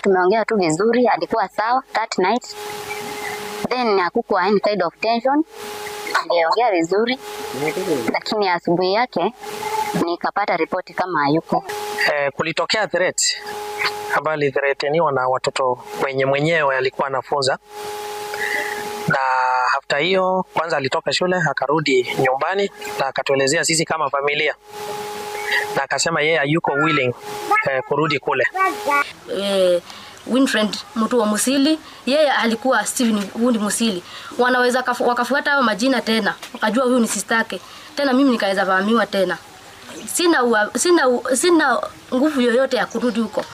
tumeongea tu vizuri, alikuwa sawa that night. Then hakukuwa any kind of tension, aliongea vizuri, lakini asubuhi yake nikapata ripoti kama hayuko. Eh, kulitokea threat ambayo alithreateniwa na watoto wenye mwenyewe alikuwa anafunza, na hafta hiyo kwanza alitoka shule akarudi nyumbani na akatuelezea sisi kama familia, na akasema yeye hayuko willing eh, kurudi kule. eh, Winfred mtu wa Musili, yeye alikuwa Steven Wundi Musili. Wanaweza kafu, wakafuata hayo majina tena, wakajua huyu ni sistake tena, mimi nikaweza vahamiwa tena. Sina, ua, sina, u- sina nguvu yoyote ya kurudi huko.